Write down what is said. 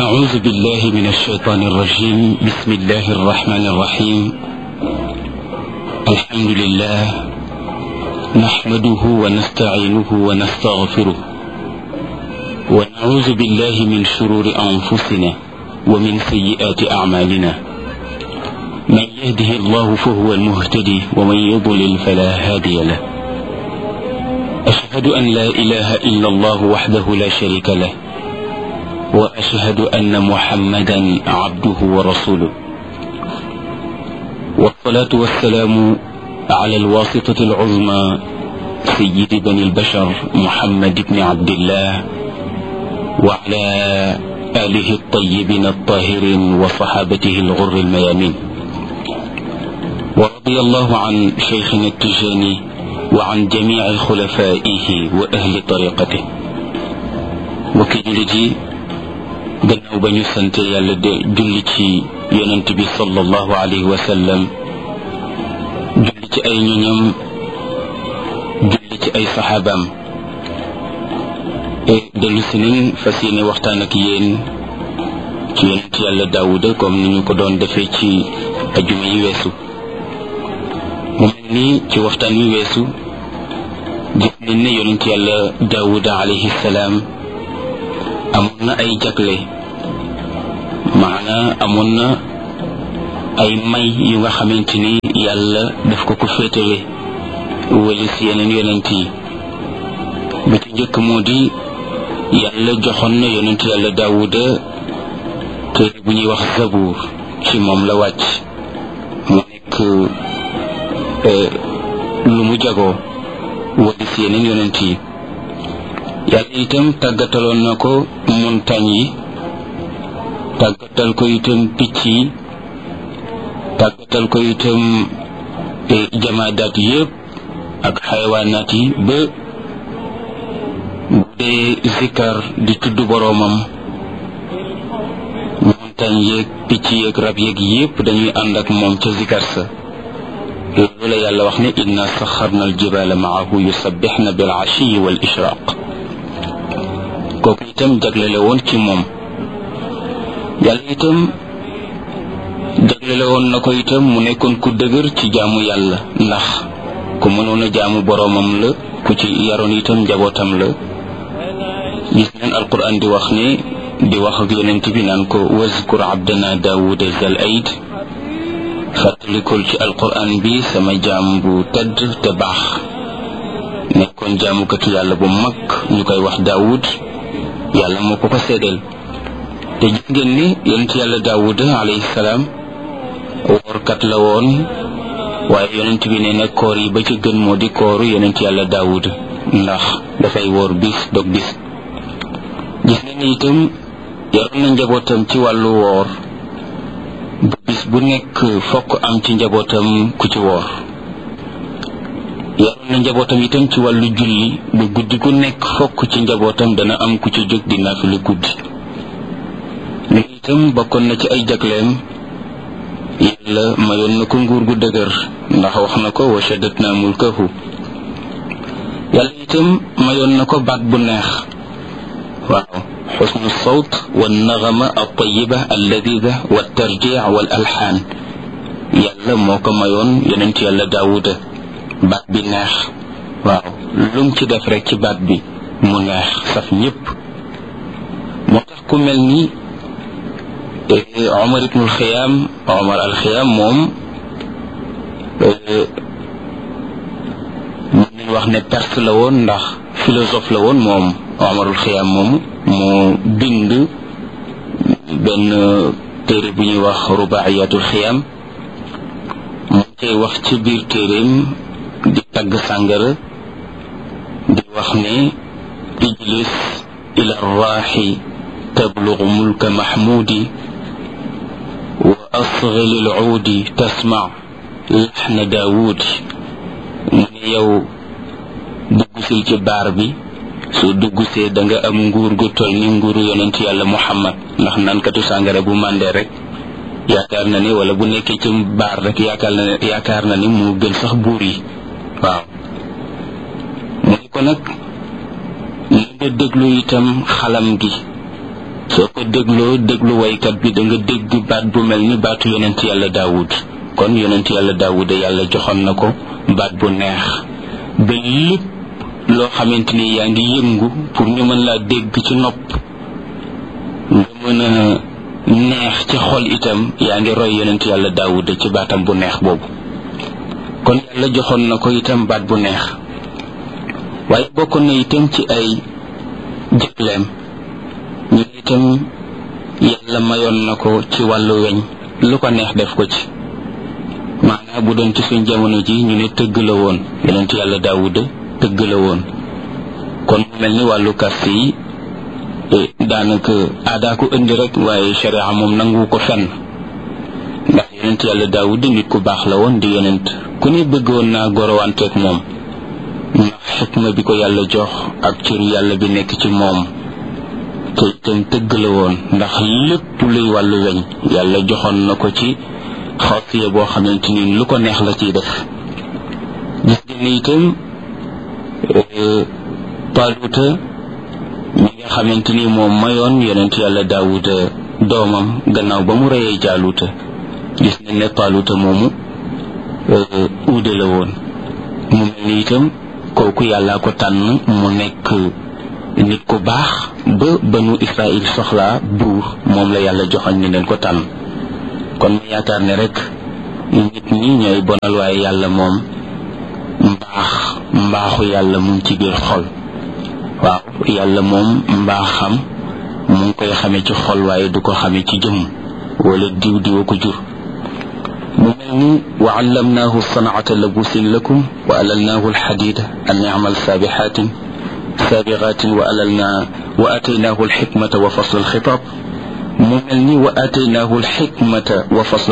أعوذ بالله من الشيطان الرجيم بسم الله الرحمن الرحيم الحمد لله نحمده ونستعينه ونستغفره ونعوذ بالله من شرور أنفسنا ومن سيئات أعمالنا من يهده الله فهو المهتدي ومن يضلل فلا هادي له أشهد أن لا إله إلا الله وحده لا شريك له وأشهد أن محمدا عبده ورسوله والصلاة والسلام على الواسطة العظمى سيد بني البشر محمد بن عبد الله وعلى آله الطيبين الطاهرين وصحابته الغر الميامين ورضي الله عن شيخنا التجاني وعن جميع خلفائه وأهل طريقته وكجلجي gannaaw ba ñu sant yàlla de julli ci yonent bi sallallahu alayhi wa sallam julli ci ay ñoñam julli ci ay saxaabaam dellu si nañ fas yéene waxtaan ak yéen ci yonent yàlla daawuda comme ni ñu ko doon defee ci ajuma yi weesu mu mel ni ci waxtaan wi weesu gis nañ ne yonent yàlla daawuda alayhi salaam amoon na ay jagle maana amoon na ay may yu nga xamante ni yàlla daf ko ko féetale wala si yeneen yonent yi ba ci njëkk moo di yàlla joxoon na yonent yàlla daawuda téere bu ñuy wax zabuur ci moom la wàcc mu nekk lu mu jagoo wala si yeneen yonent yi yàlla itam tàggataloon na ko montagne yi tàggatal ko itam picc yi tàggatal ko itam jamaadaat yépp ak xayawaanaat yi ba bu dee zikkar di tudd boroomam montagne yeeg picc yeeg rab yeeg yépp dañuy ànd ak moom ca zikkar sa loolu la yàlla wax ne inna saxarna aljibala maahu yusabbixna bil ashiyi wal ishraq kooku itam jaglele woon ci moom yàlla itam jaglele woon na ko itam mu nekkoon ku dëgër ci jaamu yàlla ndax ku mënoon a jaamu boroomam la ku ci yaroon itam njabootam la gis neen alquran di wax ne di wax ak yonent bi naan ko wazkur abdana daawuda zal aid fàttalikul ci alquran bi sama jaam bu tedd te baax nekkoon jaamukatu yàlla bu mag ñu koy wax daawud yàlla moo ko ko seedeel te gis ngeen ni yonent yàlla daawuda alayhi salaam woorkat la woon waaye yonent bi nee na koor yi ba ci gën moo di kooru yonent yàlla daawuda ndax dafay woor bis dog bis gis ngeen ni itam yaroon na njabootam ci wàllu woor bu bis bu nekk fokk am ci njabootam ku ci woor yaroon na njabootam itam ci wàllu julli bu guddi gu nekk fokk ci njabootam dana am ku ci jóg di naafila guddi li itam bokkoon na ci ay jagleem yàlla mayoon na ko nguur gu dëgër ndax wax na ko wa shaddatna mulkahu yàlla itam mayoon na ko baat bu neex waaw xusnu sawt wa naxama altayiba alladida wa tarjic wal alxaan yàlla moo ko mayoon yonent yàlla daawuda baat bi neex waaw lum ci def rek ci baat bi mu neex saf ñépp moo tax ku mel ni Omar ibnul Xiyaam Omar al Xiyaam moom mën nañ wax ne perse la woon ndax philosophe la woon moom Omarul Xiyaam moom moo bind benn téere bu ñuy wax rubaayatul Xiyaam mu cay wax ci biir téeréem di tagg sàngara di wax ne ijlis ila raaxi tablugu mulka maxmuudi wa asgil alcuudi tasmac laxna daawuudi mu ne yow duggusil ci baar bi soo duggusee da nga am nguur gu toll ni nguuru yonent yàlla muhammad ndax nankatu sàngara bu màndee rek yaakaar na ni wala bu nekkee ci baar rek yaakaar na ne yaakaar na ni mu gën sax buur yi waaw mu ne ko nag na nga déglu itam xalam gi su soo ko dégloo déglu waykat bi da nga dégg baat bu mel ni baatu yonent yàlla daawud kon yonent yàlla daawud yàlla joxoon na ko baat bu neex ba lépp loo xamante ni yaa ngi yëngu pour ñu mën laa dégg ci nopp nga mën a neex ci xol itam yaa ngi roy yonent yàlla daawud ci baatam bu neex boobu kon yàlla joxoon na ko itam baat bu neex waaye bokkoon na itam ci ay jëgleem ñu itam yàlla mayoon na ko ci wàllu weñ lu ko neex def ko ci maanaam bu doon ci suñ jamono ji ñu ne tëgg la woon yonent yàlla daawuda tëgg la woon kon mu mel ni wàllu kast yi daanaka aadaa ko indi rek waaye sharia moom nangu ko fenn ndax yonent yàlla daawuda nit ku baax la woon di yonent ku ne bëggoon naa gorowanteeg moom ndax xikma bi ko yàlla jox ak cër yàlla bi nekk ci moom te itam tëgg la woon ndax lépp luy wàllu weñ yàlla joxoon na ko ci xaasiya boo xamante ni lu ko neex la ciy def gis ngeen ne itam paaluuta mi nga xamante ni moom mayoon yonent yàlla daawuda doomam gannaaw ba mu reyee jaaluuta gis nañ ne paaluuta moomu uude la woon mu mel ni itam kooku yàllaa ko tànn mu nekk nit ku baax ba banu israil soxlaa buur moom la yàlla joxoñ ni leen ko tànn kon ma yaakaar ne rek nit ñi ñooy bonal waaye yàlla moom mbaax mbaaxu yàlla mu ngi ci biir xol waaw yàlla moom mbaaxam mu ngi koy xamee ci xol waaye du ko xamee ci jëmm wala diw diwa ko jur mu mel ni wa allamnaahu sanaata labusin lakum wa alalnaahu alxadida an yamal saabixaatin saabiqaatin wa alalna wa ataynaahu alxikmata wa fasl alxitaab mu mel ni wa ataynaahu alxikmata wa fasl